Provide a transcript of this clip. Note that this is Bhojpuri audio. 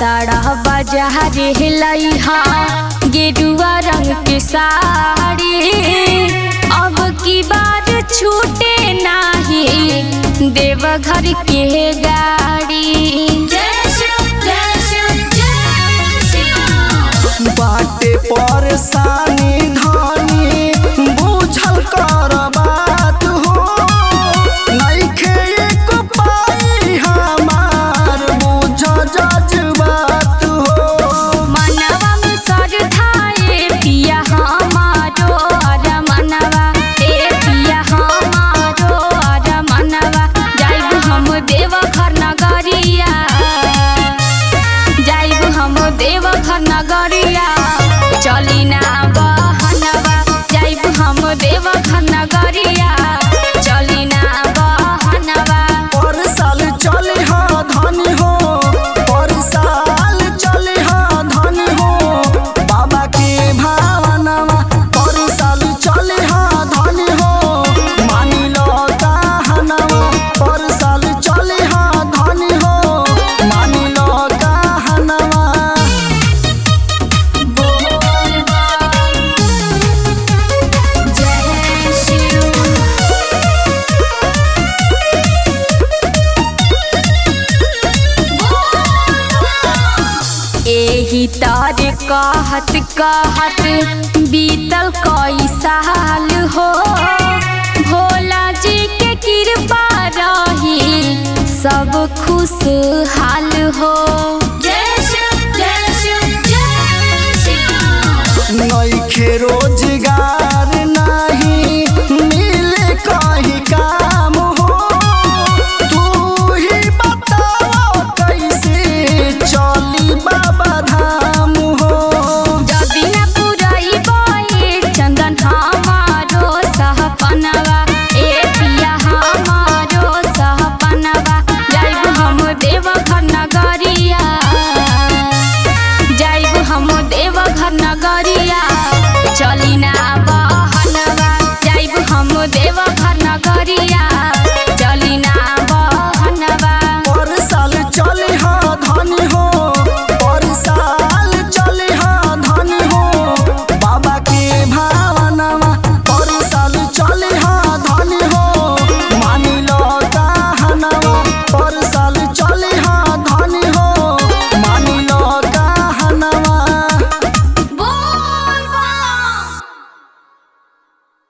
तारा बाजार लइहा गेरुआ रंग के साड़ी अब की बार छूटे नाही देवघर के गाड़ी बाटे परेशानी धानी बुझल कर बात हो नइखे एक पाई हमार बुझ जज्बात हो मनवा में सरधाए पिया हमारो अर मनवा ए पिया हमारो अर मनवा जाइब हम देवघर नगरिया जाइब हम देवघर नगरिया चली ना बहनवा जाइब हम देवघर नगरिया चली ना बहनवा पर साल चले हाँ धनी हो पर साल चले हाँ धनी हो बाबा के भावनवा पर साल चले हाँ धनी हो मानी लो कहनवा पर साल चले हाँ धनी हो मानी लो कहनवा जय शिव एही तार कहत कहत बीतल कई साल हो भोला जी के कृपा रही सब खुशहाल हो